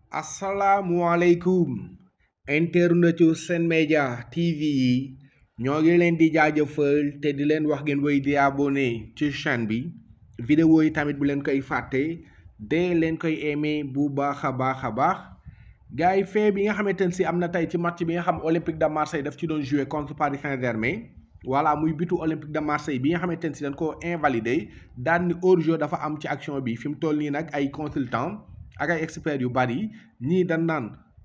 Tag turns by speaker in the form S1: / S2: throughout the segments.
S1: asalaamualeykum internetu Sen Média TV yi ñoo ngi leen di jaajëfal te di leen wax ngeen woy di abonné ci chaîne bi vidéo yi tamit bu leen koy fàtte de leen koy aimé bu baax a baax a baax gars yi fee bi nga xamante ne si am na tey ci match bi nga xam Olympique de Marseille daf ci doon jouer contre Paris Saint-Germain voilà muy bitu Olympique de Marseille bi nga xamante ne si dañ koo invalidé daan ni hors-jeu dafa am ci action bi fi mu toll nii nag ay consultant ak ay experts yu bari ñii dañ naan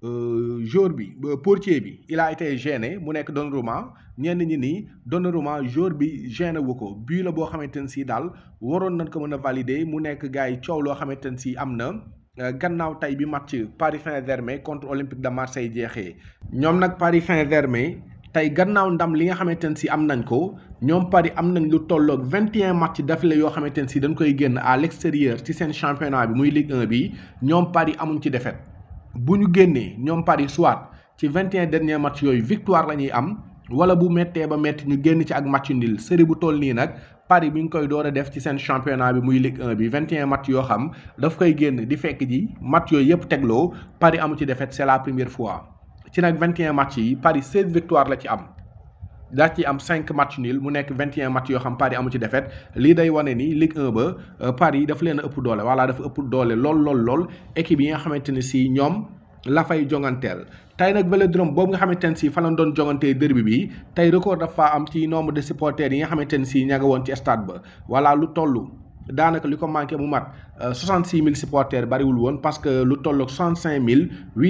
S1: joueur bi portier bi il a été gêné mu nekk Donnarumma ñenn ñi nii Donnarumma joueur bi gêné wu ko bii la boo xamante ne si daal waroon nañ ko mën a valider mu nekk gars yi coow loo xamante ne si am na gannaaw tey bi match Paris Saint-Germain contre Olympique de Marseille jeexee ñoom nag Paris Saint-Germain tey gannaaw ndam li nga xamante ne si am nañ ko ñoom Paris am nañ lu tolloog 21 match d'affilée yoo xamante ne si dañ koy génn à l'extérieur ci seen championnat bi muy Ligue 1 bi ñoom Paris amuñ ci défaite bu ñu génnee ñoom Paris soit ci 21 derniers match yooyu victoire la ñuy am wala bu méttee ba métti ñu génn ci ak match nul série bu toll nii nag Paris bi ngi koy door a def ci seen championnat bi muy Ligue 1 bi 21 match yoo xam daf koy génn di fekk ji match yooyu yëpp tegloo Paris amu ci défaite c'est la première fois. ci nag 21 match yi Paris 16 victoire la ci am daa ci am 5 match nul mu nekk 21 match yoo xam Paris amu ci défaite lii day wane ni Ligue 1 ba Paris dafa leen a ëpp doole voilà dafa ëpp doole lool lool lool équipe yi nga xamante ne si ñoom la fay jonganteel. tey nag Vélodrome boobu nga xamante ne si fa lañ doon jongantee derby bi tey record dafa am ci nombre de supporters yi nga xamante ne si ña nga woon ci stade ba voilà lu toll. daanaka li ko manqué mu mat 66 000 supporters bariwul woon parce que lu tolloog 65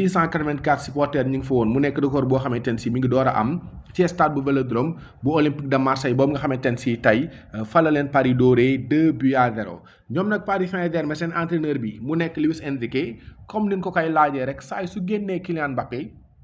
S1: 884 supporters ñu ngi fa woon mu nekk record boo xamante ne si mi ngi door a am ci stade bu Vélodrome bu Olympique de Marseille boobu nga xamante ne si tey fa la leen Paris dooree 2 buts à 0 ñoom nag Paris Saint-Germain seen entraîneur bi mu nekk Luis Enrique comme ni ñu ko koy laajee rek saa su génnee Kylian Mbappé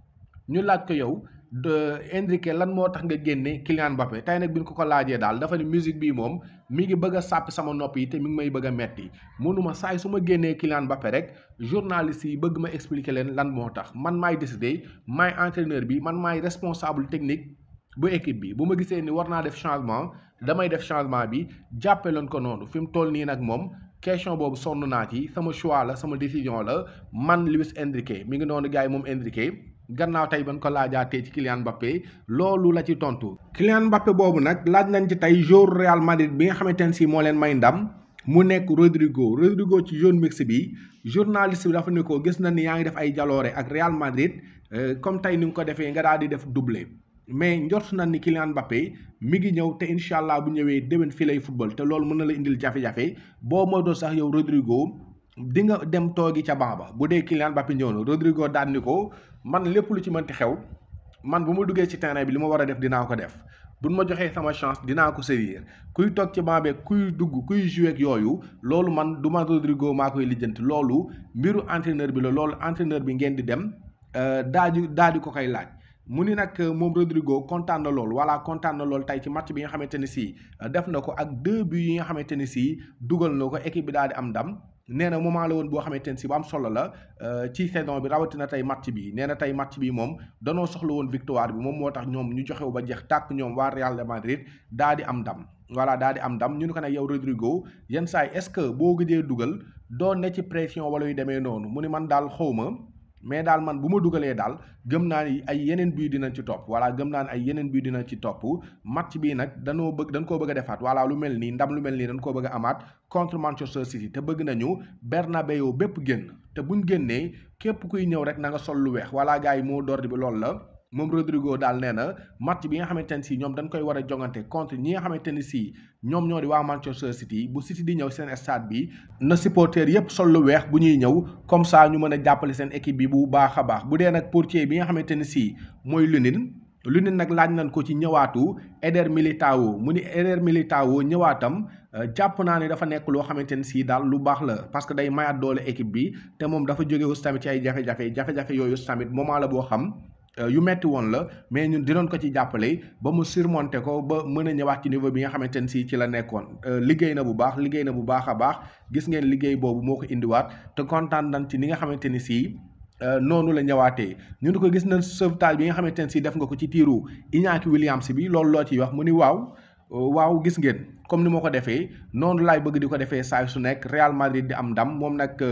S1: ñu laaj ko yow. de Enrique lan moo tax nga génne Kylian Mbappé tey nag bi ñu ko ko laajee daal dafa ne musique bii moom mi ngi bëgg a sàppi sama nopp yi te mi ngi may bëgg a metti mënuma saay su ma génnee Kylian Mbappé rek journaliste yi bëgg ma expliquer leen lan moo tax man maay décider maay entraîneur bi man maay responsable technique bu équipe bi bu ma gisee ni war naa def changement damay def changement bi jàppe leen ko noonu fi mu toll nii nag moom question boobu sonn naa ci sama choix la sama décision la man Luis Enrique mi ngi noonu gars yi moom Enrique gannaaw tey ban ko laajaatee ci Kylian Mbappé loolu la ci tontu. Kylian Mbappé boobu nag laaj nañ ci tey joueur Real Madrid bi nga xamante ne si moo leen may ndam mu nekk Rodrigo Rodrigo ci jaune mix bi journaliste bi dafa ne ko gis na ni yaa ngi def ay jaloore ak Real Madrid comme tey ni nga ko defee nga daal di def doublé. mais njort na ni Kylian Mbappé mi ngi ñëw te incha allah bu ñëwee déwén fii lay football te loolu mën na la indil jafe-jafe boo moytoo sax yow Rodrigo di nga dem toogi ca banc ba bu dee Kylian Mbappé ñëw na Rodrigo daan ni ko man lépp lu ci mënti xew man bu ma duggee ci terrain bi li ma war a def dinaa ko def buñ ma joxee sama chance dinaa ko saisir kuy toog ci banc beeg kuy dugg kuy jouer ak yooyu loolu man du ma Rodrigo maa koy lijjanti loolu mbiru entraîneur bi la loolu entraîneur bi ngeen di dem daa di daa di ko koy laaj. mu ni nag moom Rodrigo kontaan na lool voilà kontaan na lool tey ci match bi nga xamante ne si def na ko ak deux buts yi nga xamante ne si dugal na ko équipe bi daal di am ndam nee na moment la woon boo xamante ne si bu am solo la ci saison bi rawatina tey match bi nee na tey match bi moom danoo soxla woon victoire bi moom moo tax ñoom ñu joxew ba jeex tàkk ñoom waa Real de Madrid daal di am ndam voilà daal di am ndam ñu ne ko nag yow Rodrigo yenn saa yi est-ce que boo gëjee dugal doon ne ci pression wala yu demee noonu mu ni man daal xaw ma mais daal man bu ma dugalee daal gëm naa ni ay yeneen bii dinañ ci topp voilà gëm naa ni ay yeneen bii dinañ ci topp match bii nag danoo bëgg dañ koo bëgg a defaat voilà lu mel nii ndam lu mel nii dañ koo bëgg a amaat contre Manchester City te bëgg nañu Bernabeu bépp génn te buñ génnee képp kuy ñëw rek na nga sol lu weex voilà gars yi moo door bi loolu la moom Rodrigo daal nee na match bi nga xamante ne si ñoom dañ koy war a jongante contre ñi nga xamante ne si ñoom ñoo di waa Manchester City bu City di ñëw seen stade bi na supporter yépp sol lu weex bu ñuy ñëw comme ça ñu mën a jàppale seen équipe bi bu baax a baax bu dee nag portier bi nga xamante ne si mooy Lunin Lunin nag laaj nañ ko ci ñëwaatu Eder Militao mu ni Eder Militao ñëwaatam jàpp naa ne dafa nekk loo xamante ne si daal lu baax la parce que day mayaat doole équipe bi te moom dafa jóge aussi tamit ci ay jafe-jafe jafe-jafe yooyu tamit moment la boo xam yu metti woon la mais ñun dinoon ko ci jàppale ba mu surmonter ko ba mën a ñëwaat ci niveau bi nga xamante ne si ci la nekkoon liggéey na bu baax liggéey na bu baax a baax gis ngeen liggéey boobu moo ko indiwaat te kontaan nañ ci ni nga xamante ni si noonu la ñëwaatee ñu ni ko gis nañ sauvetage bi nga xamante ne si def nga ko ci tiiru Iñaki Williams bi loolu loo ciy wax mu ni waaw waaw gis ngeen comme ni ma ko defee noonu laay bëgg di ko defee saa su nekk Real Madrid di am ndam moom nag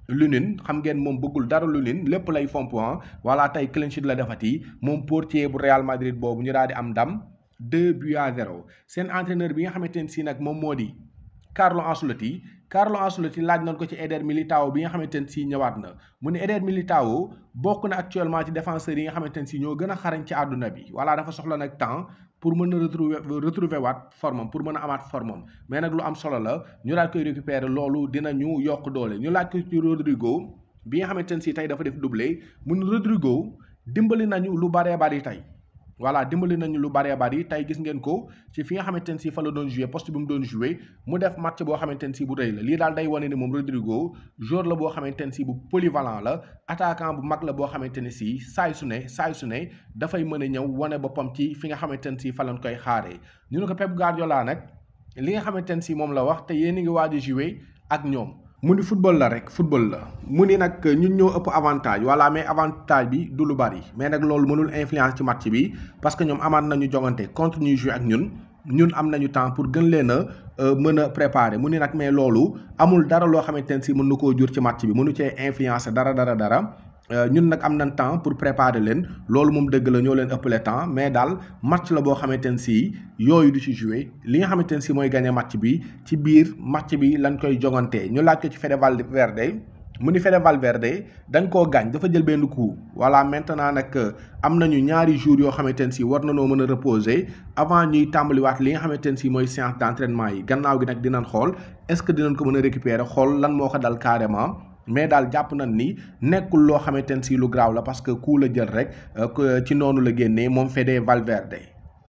S1: Lunin xam ngeen moom bëggul dara Lunin lépp lay fomp voilà tey clean sheet la defati moom portier bu Real Madrid boobu ñu daal di am ndam 2 buts à 0 seen entraîneur bi nga xamante ne si nag moom moo di Carlo Ancelotti Carlo Ancelotti laaj nañ ko ci Eder Militao bi nga xamante ne si ñëwaat na mu ne Eder Militao bokk na actuellement ci défenseurs yi nga xamante ne si ñoo gën a xarañ ci àdduna bi voilà dafa soxla nag temps pour mën a retrouver retrouver waat formam pour mën a amaat formam mais nag lu am solo la ñu laaj koy récupérer loolu dina ñu yokk doole ñu laaj ko ci Rodrigo bi nga xamante ne si tey dafa def doublé mu ne Rodrigo dimbali nañu lu baree bari tey. voilà dimbali nañu lu bëree bëri tey gis ngeen ko ci fi nga xamante ne si fa la doon joué poste bi mu doon joué mu def match boo xamante ne si bu rëy la lii daal day wane ni moom Rodrigo joueur la boo xamante ne si bu polyvalent la attaquant bu mag la boo xamante ne si saay su ne saay su ne dafay mën a ñëw wane boppam ci fi nga xamante ne si fa lañ koy xaaree ñu ne ko Pep Guardiola nag li nga xamante ne si moom la wax te yéen a ngi waaj a joué ak ñoom. mu ni football la rek football la mu ni nag ñun ñoo ëpp avantage voilà mais avantage bi du lu bari mais nag loolu mënul influence ci match bi parce que ñoom amaat nañu jongante contre ñuy jouer ak ñun ñun am nañu temps pour gën leen a mën a préparer mu ni nag mais loolu amul dara loo xamante ne si mën na koo jur ci match bi mënu cee influencer dara dara dara ñun nag am nañ temps pour préparer leen loolu moom dëgg la ñoo leen ëppale temps mais daal match la boo xamante ne si yooyu du ci jouer li nga xamante ne si mooy gagné match bi ci biir match bi lañ koy jogantee ñu laaj ko ci Fede Valverde mu ni Fede Valverde dañ koo gaañ dafa jël benn coup voilà maintenant nag am nañu ñaari jours yoo xamante ne si war na noo mën a reposer avant ñuy tàmbaliwaat li nga xamante ne si mooy séance d'entraînement yi gannaaw gi nag dinañ xool est-ce que dinañ ko mën a récupérer xool lan moo ko dal carrément mais daal jàpp nañ ni nekkul loo xamante ne si lu graaw la parce que coup la jël rek ci noonu la génnee moom Fede Valverde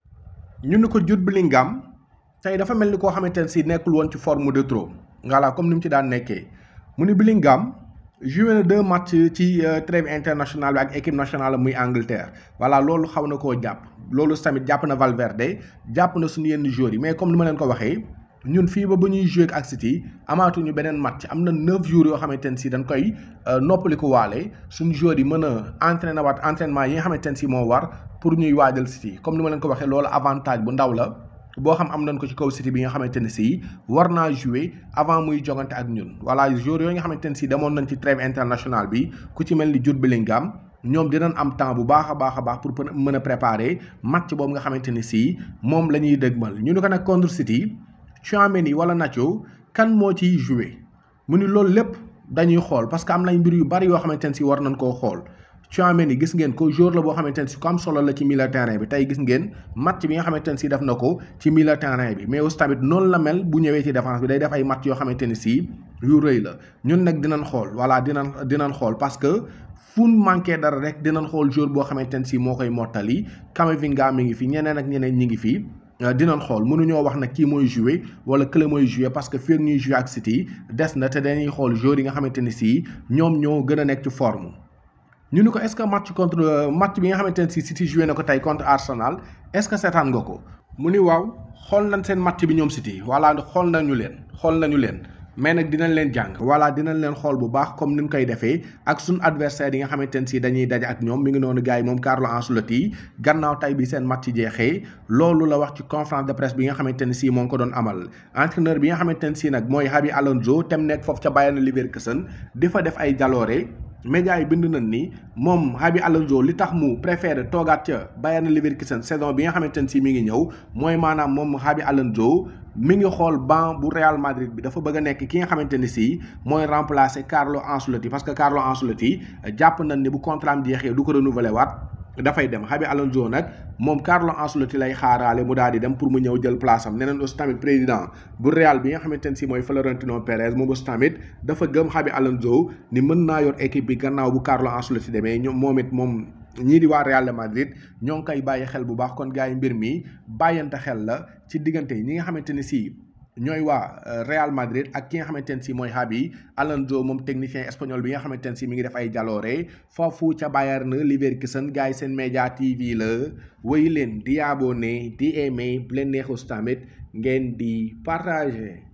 S1: ñu ni ko Jude Bellingham tey dafa mel ni koo xamante ne si nekkul woon ci forme de trop voilà comme ni mu ci daan nekkee mu ni Bellingham joué na deux matchs ci trêve internationale bi ak équipe nationale muy Angleterre voilà loolu xaw na koo jàpp loolu tamit jàpp na Valverde jàpp na suñu yenn joueurs yi mais comme ni ma leen ko waxee ñun fii ba ba ñuy joué ak City amaatuñu beneen match am na neuf jours yoo xamante ne si dañ koy noppaliku waale suñu joueurs yi mën a entraîné waat entraînement yi nga xamante ne si moo war pour ñuy waajal City comme ni ma leen ko waxee loolu avantage bu ndaw la boo xam am nañ ko ci kaw City bi nga xamante ne si war naa jouer avant muy jogante ak ñun voilà joueurs yooyu nga xamante ne si demoon nañ ci trêve internationale bi ku ci mel ni Jude Bellingham ñoom dinañ am temps bu baax a baax a baax pour mën a préparer match boobu nga xamante ni si moom la ñuy dëgmal ñu ni ko nag contre City Tchouaméni wala Nacho kan moo ciy jouer mu ni loolu lépp dañuy xool parce que am nañ mbir yu bari yoo xamante ne si war nañ koo xool Tchouaméni gis ngeen ko joueur la boo xamante ne si ko am solo la ci milieu terrain bi tey gis ngeen match bi nga xamante ne si def na ko ci milieu terrain bi mais aussi tamit noonu la mel bu ñëwee ci défense bi day def ay match yoo xamante ne si yu rëy la ñun nag dinañ xool voilà dinañ dinañ xool parce que fu manqué dara rek dinañ xool joueur boo xamante ne si moo koy mottali Camavinga mi ngi fi ñeneen ak ñeneen ñi ngi fi dinañ xool mënuñoo wax nag kii mooy jouer wala kële mooy jouer parce que fii ak ñuy jouer ak City des na te dañuy xool joueurs yi nga xamante ni si ñoom ñoo gën a nekk ci forme ñu ni ko est-ce que match contre match bi nga xamante ne si City joué na ko tey contre Arsenal est-ce que seetaan nga ko mu ni waaw xool nañ seen match bi ñoom City voilà xool nañu leen xool nañu leen mais nag dinañ leen jàng voilà dinañ leen xool bu baax comme ni ñu koy defee ak suñ adversaire yi nga xamante ne si dañuy daje ak ñoom mi ngi noonu gars yi moom Carlo Ancelotti gannaaw tay bi seen match jeexee loolu la wax ci conférence de presse bi nga xamante ne si moo ngi ko doon amal entraîneur bi nga xamante ne si nag mooy Xabi Alonso tem nekk foofu ca Bayern Leverkusen di fa def ay jaloore média yi bind nañ ni moom Xabi Alonso li tax mu préféré toogaat ca Bayern Leverkusen saison bi nga xamante ne si mi ngi ñëw mooy maanaam moom Xabi Alonso mi ngi xool banc bu Real Madrid bi dafa bëgg a nekk ki nga xamante ne si mooy remplacer Carlo Ancelotti parce que Carlo Ancelotti jàpp nañ ni bu contrat am jeexee du ko renouveler waat dafay dem Xabi Alonso nag moom Carlo Ancelotti lay xaaraale mu daal di dem pour mu ñëw jël place am neneen aussi tamit président bu Real bi nga xamante ne si mooy Florentino Perez moom aussi tamit dafa gëm Xabi Alonso ni mën naa yor équipe bi gannaaw bu Carlo Ancelotti demee ñoom moom it moom ñii di waa Real de Madrid ñoo ngi koy bàyyi xel bu baax kon gars yi mbir mi bàyyante xel la ci diggante ñi nga xamante ni si ñooy waa Real Madrid ak ki nga xamante ne si mooy Xabi Alonso moom technicien espagnol bi nga xamante ne si mi ngi def ay jaloore foofu ca Bayern Leverkusen gars yi seen média TV la wéy leen di abonné di aimé bu leen neexus tamit ngeen di partager.